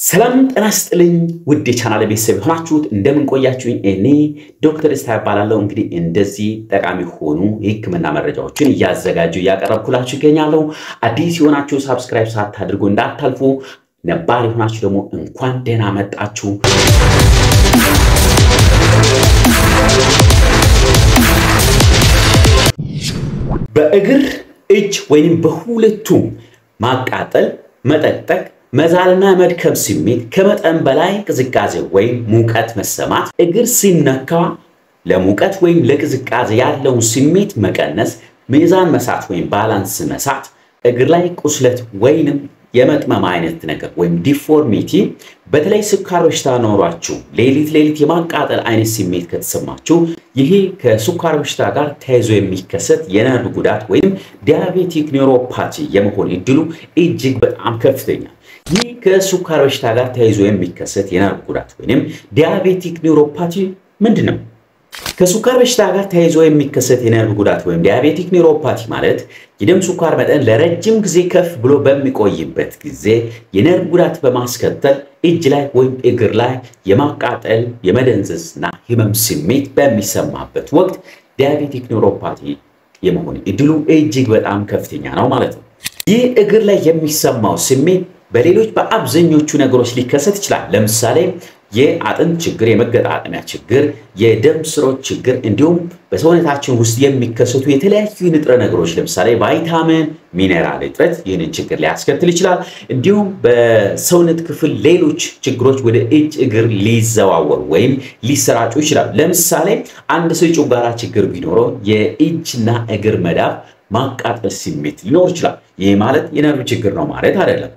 ሰላም ጤና ይስጥልኝ ውድ የቻናል ቤተሰብ የሆናችሁት እንደምንቆያችሁኝ፣ እኔ ዶክተር ደስታ እባላለሁ። እንግዲህ እንደዚህ ጠቃሚ የሆኑ የሕክምና መረጃዎችን እያዘጋጁ እያቀረብኩላችሁ ይገኛለሁ። አዲስ የሆናችሁ ሳብስክራይብ ሳታድርጉ እንዳታልፉ፣ ነባር የሆናችሁ ደግሞ እንኳን ደህና መጣችሁ። በእግር እጅ ወይም በሁለቱ ማቃጠል፣ መጠቅጠቅ መዛልና መድከም ስሜት፣ ከመጠን በላይ ቅዝቃዜ ወይም ሙቀት መሰማት፣ እግር ሲነካ ለሙቀት ወይም ለቅዝቃዜ ያለውን ስሜት መቀነስ፣ ሚዛን መሳት ወይም ባላንስ መሳት፣ እግር ላይ ቁስለት ወይንም የመጥመም አይነት ነገር ወይም ዲፎርሚቲ፣ በተለይ ስኳር በሽታ ኖሯችሁ ሌሊት ሌሊት የማቃጠል አይነት ስሜት ከተሰማችሁ ይሄ ከስኳር በሽታ ጋር ተያይዞ የሚከሰት የነርቭ ጉዳት ወይም ዲያቤቲክ ኒውሮፓቲ የመሆን እድሉ እጅግ በጣም ከፍተኛ ይህ ከስኳር በሽታ ጋር ተያይዞ የሚከሰት የነርቭ ጉዳት ወይም ዲያቤቲክ ኒውሮፓቲ ምንድን ነው? ከስኳር በሽታ ጋር ተያይዞ የሚከሰት የነርቭ ጉዳት ወይም ዲያቤቲክ ኒውሮፓቲ ማለት የደም ስኳር መጠን ለረጅም ጊዜ ከፍ ብሎ በሚቆይበት ጊዜ የነርቭ ጉዳት በማስከተል እጅ ላይ ወይም እግር ላይ የማቃጠል የመደንዘዝና ህመም ስሜት በሚሰማበት ወቅት ዲያቤቲክ ኒውሮፓቲ የመሆን እድሉ እጅግ በጣም ከፍተኛ ነው ማለት ነው። ይህ እግር ላይ የሚሰማው ስሜት በሌሎች በአብዛኞቹ ነገሮች ሊከሰት ይችላል። ለምሳሌ የአጥንት ችግር፣ የመገጣጠሚያ ችግር፣ የደም ስሮች ችግር እንዲሁም በሰውነታችን ውስጥ የሚከሰቱ የተለያዩ ንጥረ ነገሮች ለምሳሌ ቫይታሚን፣ ሚኔራል እጥረት ይህንን ችግር ሊያስከትል ይችላል። እንዲሁም በሰውነት ክፍል ሌሎች ችግሮች ወደ እጅ እግር ሊዘዋወሩ ወይም ሊሰራጩ ይችላሉ። ለምሳሌ አንድ ሰው የጨጓራ ችግር ቢኖረው የእጅና እግር መዳፍ ማቃጠል ስሜት ሊኖር ይችላል። ይህ ማለት የነርቭ ችግር ነው ማለት አይደለም።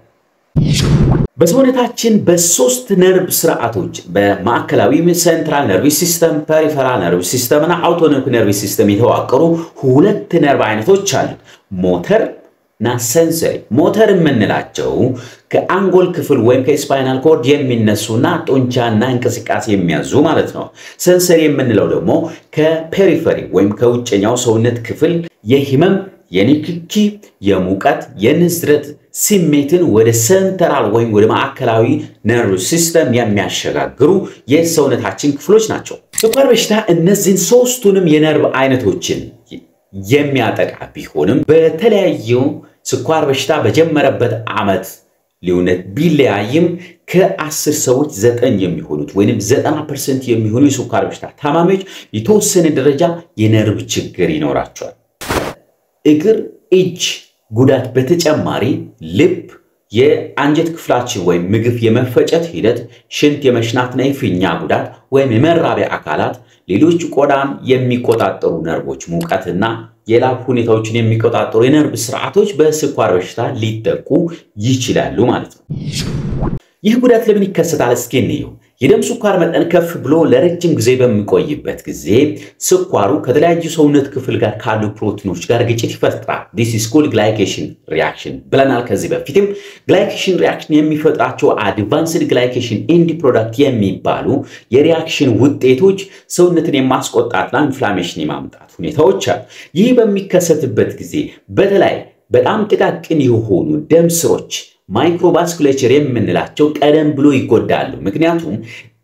በሰውነታችን በሶስት ነርቭ ስርዓቶች በማዕከላዊ ሴንትራል ነርቭ ሲስተም፣ ፐሪፈራል ነርቭ ሲስተም እና አውቶኖሚክ ነርቭ ሲስተም የተዋቀሩ ሁለት ነርቭ አይነቶች አሉ። ሞተር እና ሰንሰሪ። ሞተር የምንላቸው ከአንጎል ክፍል ወይም ከስፓይናል ኮርድ የሚነሱና ጡንቻና እንቅስቃሴ የሚያዙ ማለት ነው። ሰንሰሪ የምንለው ደግሞ ከፔሪፈሪ ወይም ከውጨኛው ሰውነት ክፍል የህመም የንክኪ፣ የሙቀት፣ የንዝረት ስሜትን ወደ ሴንትራል ወይም ወደ ማዕከላዊ ነርቭ ሲስተም የሚያሸጋግሩ የሰውነታችን ክፍሎች ናቸው። ስኳር በሽታ እነዚህን ሶስቱንም የነርቭ አይነቶችን የሚያጠቃ ቢሆንም በተለያዩ ስኳር በሽታ በጀመረበት ዓመት ልዩነት ቢለያይም ከአስር ሰዎች ዘጠኝ የሚሆኑት ወይም ዘጠና ፐርሰንት የሚሆኑ የስኳር በሽታ ታማሚዎች የተወሰነ ደረጃ የነርቭ ችግር ይኖራቸዋል። እግር፣ እጅ ጉዳት በተጨማሪ ልብ፣ የአንጀት ክፍላችን ወይም ምግብ የመፈጨት ሂደት፣ ሽንት የመሽናትና የፊኛ ጉዳት ወይም የመራቢያ አካላት፣ ሌሎች ቆዳን የሚቆጣጠሩ ነርቮች፣ ሙቀትና የላብ ሁኔታዎችን የሚቆጣጠሩ የነርቭ ስርዓቶች በስኳር በሽታ ሊጠቁ ይችላሉ ማለት ነው። ይህ ጉዳት ለምን ይከሰታል? እስኪ እንየው። የደም ስኳር መጠን ከፍ ብሎ ለረጅም ጊዜ በሚቆይበት ጊዜ ስኳሩ ከተለያዩ ሰውነት ክፍል ጋር ካሉ ፕሮቲኖች ጋር ግጭት ይፈጥራል። ዲስ ኢዝ ኮልድ ግላይኬሽን ሪያክሽን ብለናል ከዚህ በፊትም። ግላይኬሽን ሪያክሽን የሚፈጥራቸው አድቫንስድ ግላይኬሽን ኤንድ ፕሮዳክት የሚባሉ የሪያክሽን ውጤቶች ሰውነትን የማስቆጣትና ኢንፍላሜሽን የማምጣት ሁኔታዎች አሉ። ይህ በሚከሰትበት ጊዜ በተለይ በጣም ጥቃቅን የሆኑ ደም ስሮች ማይክሮቫስኩሌቸር የምንላቸው ቀደም ብሎ ይጎዳሉ። ምክንያቱም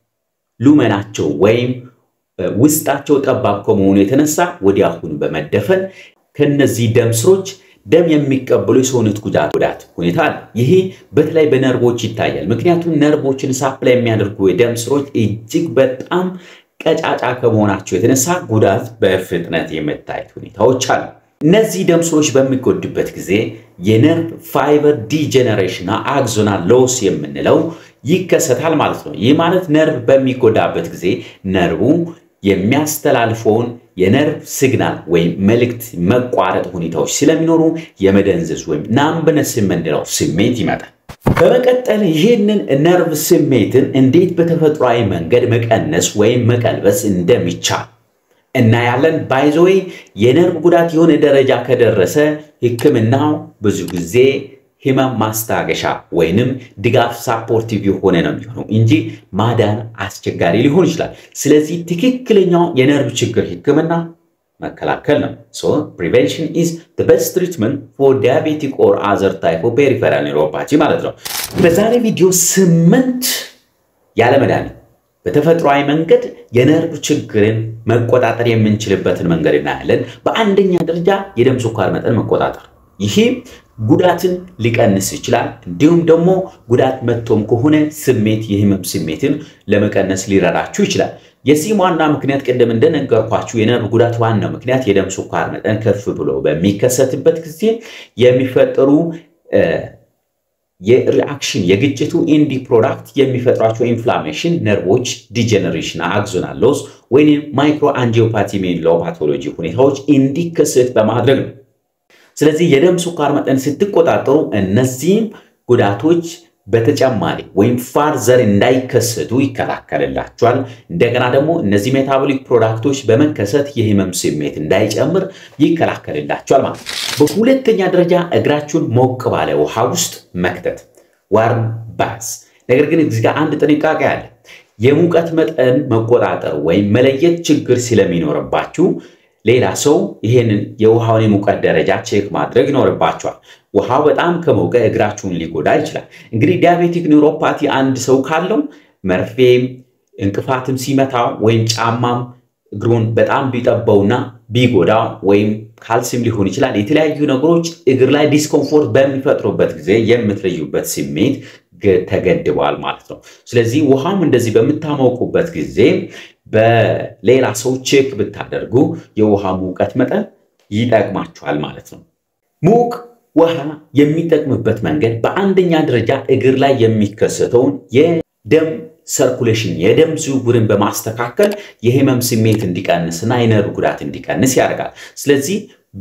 ሉመናቸው ወይም ውስጣቸው ጠባብ ከመሆኑ የተነሳ ወዲያውኑ በመደፈን ከነዚህ ደም ስሮች ደም የሚቀበሉ የሰውነት ጉዳት ጉዳት ሁኔታ አለ። ይሄ በተለይ በነርቮች ይታያል። ምክንያቱም ነርቮችን ሳፕላይ የሚያደርጉ የደም ስሮች እጅግ በጣም ቀጫጫ ከመሆናቸው የተነሳ ጉዳት በፍጥነት የመታየት ሁኔታዎች አሉ። እነዚህ ደም ስሮች በሚጎዱበት ጊዜ የነርቭ ፋይበር ዲጀነሬሽንና አክዞናል ሎስ የምንለው ይከሰታል ማለት ነው። ይህ ማለት ነርቭ በሚጎዳበት ጊዜ ነርቡ የሚያስተላልፈውን የነርቭ ሲግናል ወይም መልእክት መቋረጥ ሁኔታዎች ስለሚኖሩ የመደንዘዝ ወይም ናምብነስ የምንለው ስሜት ይመጣል። በመቀጠል ይህንን ነርቭ ስሜትን እንዴት በተፈጥሯዊ መንገድ መቀነስ ወይም መቀልበስ እንደሚቻል እናያለን። ባይዘወይ የነርቭ ጉዳት የሆነ ደረጃ ከደረሰ ሕክምናው ብዙ ጊዜ ህመም ማስታገሻ ወይንም ድጋፍ ሳፖርቲቭ የሆነ ነው የሚሆነው እንጂ ማዳን አስቸጋሪ ሊሆን ይችላል። ስለዚህ ትክክለኛው የነርቭ ችግር ሕክምና መከላከል ነው። ሶ ፕሪቬንሽን ኢዝ ዘ ቤስት ትሪትመንት ፎር ዲያቤቲክ ኦር አዘር ታይፕ ኦፍ ፔሪፌራል ኒውሮፓቲ ማለት ነው። በዛሬ ቪዲዮ ስምንት ያለ መድኃኒት በተፈጥሯዊ መንገድ የነርቭ ችግርን መቆጣጠር የምንችልበትን መንገድ እናያለን። በአንደኛ ደረጃ የደም ስኳር መጠን መቆጣጠር፣ ይሄ ጉዳትን ሊቀንስ ይችላል። እንዲሁም ደግሞ ጉዳት መጥቶም ከሆነ ስሜት የህመም ስሜትን ለመቀነስ ሊረዳችሁ ይችላል። የዚህም ዋና ምክንያት ቅድም እንደነገርኳችሁ የነርቭ ጉዳት ዋናው ምክንያት የደም ስኳር መጠን ከፍ ብሎ በሚከሰትበት ጊዜ የሚፈጠሩ የሪአክሽን የግጭቱ ኢንዲ ፕሮዳክት የሚፈጥሯቸው ኢንፍላሜሽን ነርቮች ዲጀነሬሽን አክዞናል ሎስ ወይም ማይክሮ አንጂኦፓቲ የምንለው ፓቶሎጂ ሁኔታዎች እንዲከሰት በማድረግ ነው። ስለዚህ የደም ስኳር መጠን ስትቆጣጠሩ እነዚህም ጉዳቶች በተጨማሪ ወይም ፋርዘር እንዳይከሰቱ ይከላከልላቸዋል። እንደገና ደግሞ እነዚህ ሜታቦሊክ ፕሮዳክቶች በመከሰት የህመም ስሜት እንዳይጨምር ይከላከልላቸዋል ማለት ነው። በሁለተኛ ደረጃ እግራችሁን ሞቅ ባለ ውሃ ውስጥ መክተት ዋርም ባዝ። ነገር ግን እዚህ ጋር አንድ ጥንቃቄ አለ። የሙቀት መጠን መቆጣጠር ወይም መለየት ችግር ስለሚኖርባችሁ ሌላ ሰው ይሄንን የውሃውን የሙቀት ደረጃ ቼክ ማድረግ ይኖርባቸዋል። ውሃው በጣም ከሞቀ እግራችሁን ሊጎዳ ይችላል። እንግዲህ ዲያቤቲክ ኒውሮፓቲ አንድ ሰው ካለው መርፌም እንቅፋትም ሲመታ ወይም ጫማም እግሩን በጣም ቢጠበውና ቢጎዳ ወይም ካልሲም ሊሆን ይችላል የተለያዩ ነገሮች እግር ላይ ዲስኮምፎርት በሚፈጥሩበት ጊዜ የምትለዩበት ስሜት ተገድበዋል ማለት ነው። ስለዚህ ውሃም እንደዚህ በምታሞቁበት ጊዜ በሌላ ሰው ቼክ ብታደርጉ የውሃ ሙቀት መጠን ይጠቅማችኋል ማለት ነው። ሙቅ ውሃ የሚጠቅምበት መንገድ በአንደኛ ደረጃ እግር ላይ የሚከሰተውን የደም ሰርኩሌሽን የደም ዝውውርን በማስተካከል የህመም ስሜት እንዲቀንስና የነርቭ ጉዳት እንዲቀንስ ያደርጋል። ስለዚህ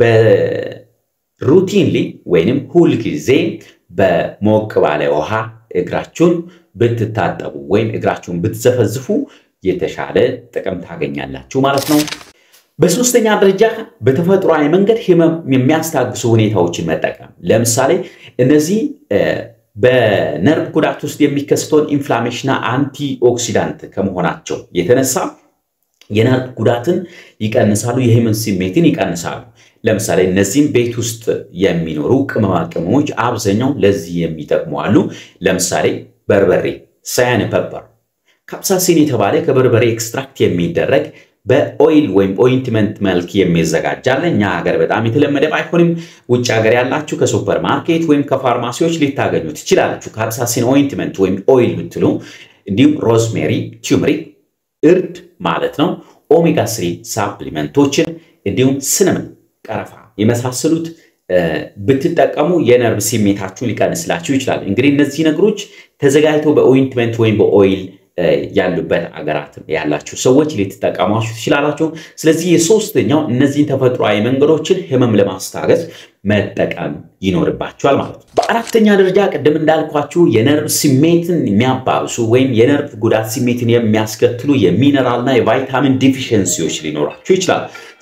በሩቲንሊ ወይንም ሁልጊዜ በሞቅ ባለ ውሃ እግራችሁን ብትታጠቡ ወይም እግራችሁን ብትዘፈዝፉ የተሻለ ጥቅም ታገኛላችሁ ማለት ነው። በሶስተኛ ደረጃ በተፈጥሯዊ መንገድ ህመም የሚያስታግሱ ሁኔታዎችን መጠቀም። ለምሳሌ እነዚህ በነርቭ ጉዳት ውስጥ የሚከሰተውን ኢንፍላሜሽንና አንቲ ኦክሲዳንት ከመሆናቸው የተነሳ የነርቭ ጉዳትን ይቀንሳሉ፣ የህመም ስሜትን ይቀንሳሉ። ለምሳሌ እነዚህም ቤት ውስጥ የሚኖሩ ቅመማ ቅመሞች አብዛኛው ለዚህ የሚጠቅሙ አሉ። ለምሳሌ በርበሬ፣ ሳያን ፐፐር፣ ካፕሳሲን የተባለ ከበርበሬ ኤክስትራክት የሚደረግ በኦይል ወይም ኦይንትመንት መልክ የሚዘጋጅ አለ። እኛ ሀገር በጣም የተለመደ ባይሆንም ውጭ ሀገር ያላችሁ ከሱፐር ማርኬት ወይም ከፋርማሲዎች ሊታገኙ ትችላላችሁ። ካፕሳሲን ኦይንትመንት ወይም ኦይል ብትሉ፣ እንዲሁም ሮዝሜሪ፣ ቱርመሪክ እርድ ማለት ነው፣ ኦሜጋ ስሪ ሳፕሊመንቶችን እንዲሁም ስንምን፣ ቀረፋ የመሳሰሉት ብትጠቀሙ የነርቭ ስሜታችሁን ሊቀንስላችሁ ይችላል። እንግዲህ እነዚህ ነገሮች ተዘጋጅተው በኦይንትመንት ወይም በኦይል ያሉበት አገራት ያላችሁ ሰዎች ልትጠቀሟችሁ ትችላላችሁ። ስለዚህ የሶስተኛው እነዚህን ተፈጥሯዊ መንገዶችን ህመም ለማስታገስ መጠቀም ይኖርባችኋል ማለት ነው። በአራተኛ ደረጃ ቅድም እንዳልኳችሁ የነርቭ ስሜትን የሚያባብሱ ወይም የነርቭ ጉዳት ስሜትን የሚያስከትሉ የሚነራልና የቫይታሚን ዲፊሽንሲዎች ሊኖራችሁ ይችላል።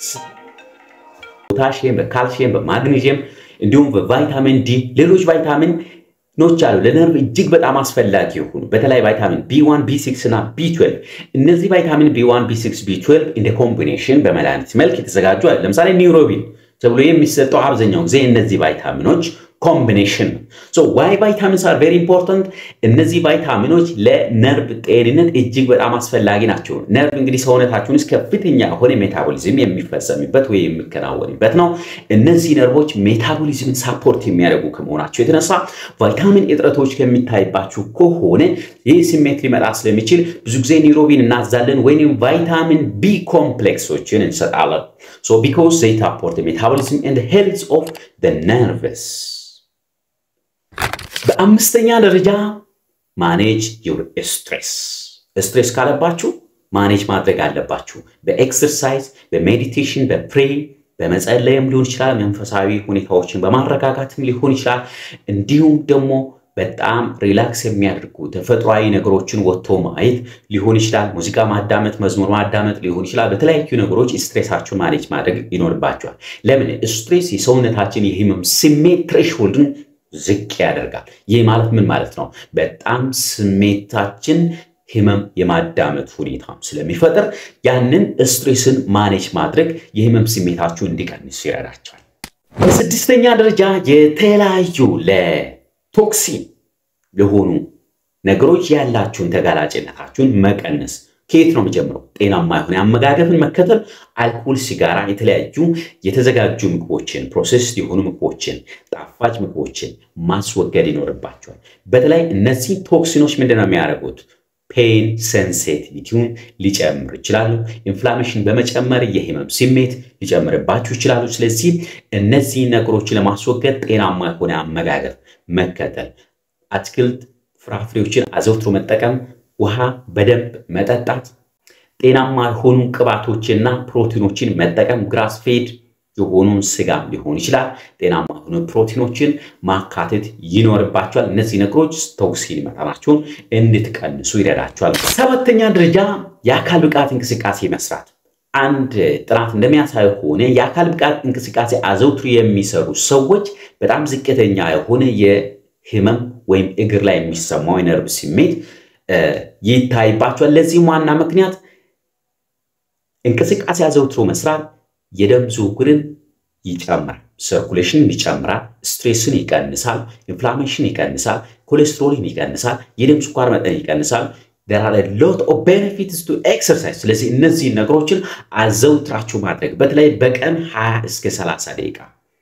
ፖታሽየም፣ በካልሽየም፣ በማግኔዥየም እንዲሁም በቫይታሚን ዲ ሌሎች ቫይታሚን ኖች አሉ ለነርቭ እጅግ በጣም አስፈላጊ የሆኑ በተለይ ቫይታሚን ቢ1 ቢ6 እና ቢ12 እነዚህ ቫይታሚን ቢ1 ቢ6 ቢ12 እንደ ኮምቢኔሽን በመድኃኒት መልክ የተዘጋጁ አለ ለምሳሌ ኒውሮቢን ተብሎ የሚሰጠው አብዛኛው ጊዜ እነዚህ ቫይታሚኖች ኮምቢኔሽን ነው ዋይ ቫይታሚንስ አር ቬሪ ኢምፖርታንት እነዚህ ቫይታሚኖች ለነርቭ ጤንነት እጅግ በጣም አስፈላጊ ናቸው ነርቭ እንግዲህ ሰውነታችን ውስጥ ከፍተኛ የሆነ ሜታቦሊዝም የሚፈጸምበት ወይ የሚከናወንበት ነው እነዚህ ነርቮች ሜታቦሊዝምን ሳፖርት የሚያደርጉ ከመሆናቸው የተነሳ ቫይታሚን እጥረቶች ከሚታይባችሁ ከሆነ ይህ ስሜት ሊመጣ ስለሚችል ብዙ ጊዜ ኒሮቢን እናዛለን ወይም ቫይታሚን ቢ ኮምፕሌክሶችን እንሰጣለን ሶ ቢኮዝ ዘይ ሳፖርት ሜታቦሊዝም ኤንድ ሄልዝ ኦፍ ነርቭስ በአምስተኛ ደረጃ ማኔጅ ዩር ስትሬስ ስትሬስ ካለባችሁ ማኔጅ ማድረግ አለባችሁ በኤክሰርሳይዝ በሜዲቴሽን በፕሬ በመጸለይም ሊሆን ይችላል መንፈሳዊ ሁኔታዎችን በማረጋጋትም ሊሆን ይችላል እንዲሁም ደግሞ በጣም ሪላክስ የሚያደርጉ ተፈጥሯዊ ነገሮችን ወጥቶ ማየት ሊሆን ይችላል ሙዚቃ ማዳመጥ መዝሙር ማዳመጥ ሊሆን ይችላል በተለያዩ ነገሮች ስትሬሳችሁን ማኔጅ ማድረግ ይኖርባቸዋል ለምን ስትሬስ የሰውነታችን የህመም ስሜት ትሬሽሆልድን ዝቅ ያደርጋል ይህ ማለት ምን ማለት ነው በጣም ስሜታችን ህመም የማዳመጥ ሁኔታ ስለሚፈጥር ያንን ስትሬስን ማኔጅ ማድረግ የህመም ስሜታችሁ እንዲቀንሱ ይረዳቸዋል። በስድስተኛ ደረጃ የተለያዩ ለቶክሲን ለሆኑ ነገሮች ያላችሁን ተጋላጭነታችሁን መቀነስ ከየት ነው የሚጀምረው? ጤናማ የሆነ አመጋገብን መከተል፣ አልኮል፣ ሲጋራ፣ የተለያዩ የተዘጋጁ ምግቦችን፣ ፕሮሴስ የሆኑ ምግቦችን፣ ጣፋጭ ምግቦችን ማስወገድ ይኖርባቸዋል። በተለይ እነዚህ ቶክሲኖች ምንድን ነው የሚያደርጉት? ፔን ሴንሲቲቪቲውን ሊጨምር ይችላሉ። ኢንፍላሜሽን በመጨመር የህመም ስሜት ሊጨምርባችሁ ይችላሉ። ስለዚህ እነዚህ ነገሮችን ለማስወገድ ጤናማ የሆነ አመጋገብ መከተል፣ አትክልት ፍራፍሬዎችን አዘውትሮ መጠቀም፣ ውሃ በደንብ መጠጣት፣ ጤናማ የሆኑ ቅባቶችና ፕሮቲኖችን መጠቀም፣ ግራስ ፌድ የሆኑን ስጋ ሊሆን ይችላል። ጤናማ የሆኑ ፕሮቲኖችን ማካተት ይኖርባቸዋል። እነዚህ ነገሮች ቶክሲን መጠናቸውን እንድትቀንሱ ይረዳቸዋል። ሰባተኛ ደረጃ የአካል ብቃት እንቅስቃሴ መስራት። አንድ ጥናት እንደሚያሳየው ከሆነ የአካል ብቃት እንቅስቃሴ አዘውትሮ የሚሰሩ ሰዎች በጣም ዝቅተኛ የሆነ የህመም ወይም እግር ላይ የሚሰማው የነርቭ ስሜት ይታይባቸዋል። ለዚህም ዋና ምክንያት እንቅስቃሴ አዘውትሮ መስራት የደም ዝውውርን ይጨምራል፣ ሰርኩሌሽንን ይጨምራል፣ ስትሬስን ይቀንሳል፣ ኢንፍላሜሽን ይቀንሳል፣ ኮሌስትሮልን ይቀንሳል፣ የደም ስኳር መጠን ይቀንሳል። there are a lot of benefits to exercise። ስለዚህ እነዚህ ነገሮችን አዘውትራችሁ ማድረግ በተለይ በቀን 20 እስከ 30 ደቂቃ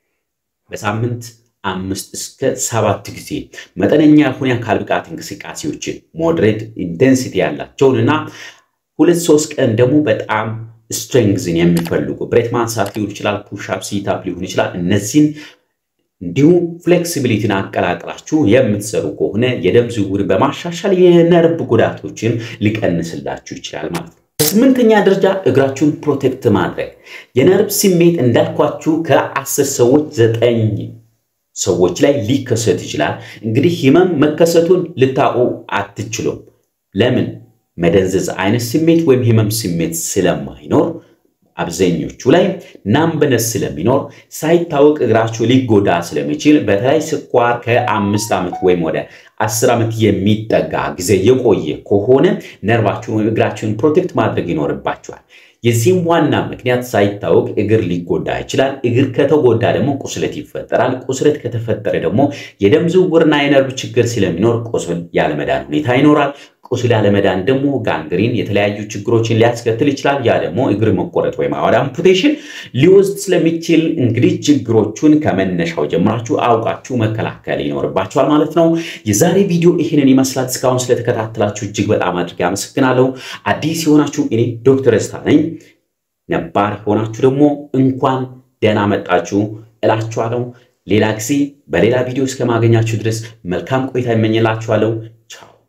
በሳምንት አምስት እስከ ሰባት ጊዜ መጠነኛ የሆኑ የአካል ብቃት እንቅስቃሴዎችን ሞድሬት ኢንቴንሲቲ ያላቸውን እና ሁለት ሶስት ቀን ደግሞ በጣም ስትሬንግዝን የሚፈልጉ ብሬት ማንሳት ሊሆን ይችላል፣ ፑሽአፕ ሲታፕ ሊሆን ይችላል። እነዚህን እንዲሁም ፍሌክሲቢሊቲን አቀላቅላችሁ የምትሰሩ ከሆነ የደም ዝውውር በማሻሻል የነርቭ ጉዳቶችን ሊቀንስላችሁ ይችላል ማለት ነው። በስምንተኛ ደረጃ እግራችሁን ፕሮቴክት ማድረግ የነርቭ ስሜት እንዳልኳችሁ ከአስር ሰዎች ዘጠኝ ሰዎች ላይ ሊከሰት ይችላል። እንግዲህ ህመም መከሰቱን ልታውቁ አትችሉም። ለምን? መደንዘዝ አይነት ስሜት ወይም ህመም ስሜት ስለማይኖር አብዛኞቹ ላይ ናምበነስ ስለሚኖር ሳይታወቅ እግራችሁ ሊጎዳ ስለሚችል በተለይ ስኳር ከአምስት ዓመት ወይም ወደ አስር ዓመት የሚጠጋ ጊዜ የቆየ ከሆነ ነርቫችሁ እግራችሁን ፕሮቴክት ማድረግ ይኖርባችኋል። የዚህም ዋና ምክንያት ሳይታወቅ እግር ሊጎዳ ይችላል። እግር ከተጎዳ ደግሞ ቁስለት ይፈጠራል። ቁስለት ከተፈጠረ ደግሞ የደም ዝውውርና የነርቭ ችግር ስለሚኖር ቁስል ያለመዳን ሁኔታ ይኖራል። ቁስል ያለመዳን ደግሞ ጋንግሪን፣ የተለያዩ ችግሮችን ሊያስከትል ይችላል። ያ ደግሞ እግር መቆረጥ ወይም ወደ አምፑቴሽን ሊወስድ ስለሚችል እንግዲህ ችግሮቹን ከመነሻው ጀምራችሁ አውቃችሁ መከላከል ይኖርባችኋል ማለት ነው። የዛሬ ቪዲዮ ይህንን ይመስላል። እስካሁን ስለተከታተላችሁ እጅግ በጣም አድርጌ አመሰግናለሁ። አዲስ የሆናችሁ እኔ ዶክተር ደስታ ነኝ። ነባር የሆናችሁ ደግሞ እንኳን ደህና መጣችሁ እላችኋለሁ። ሌላ ጊዜ በሌላ ቪዲዮ እስከማገኛችሁ ድረስ መልካም ቆይታ ይመኝላችኋለሁ። ቻው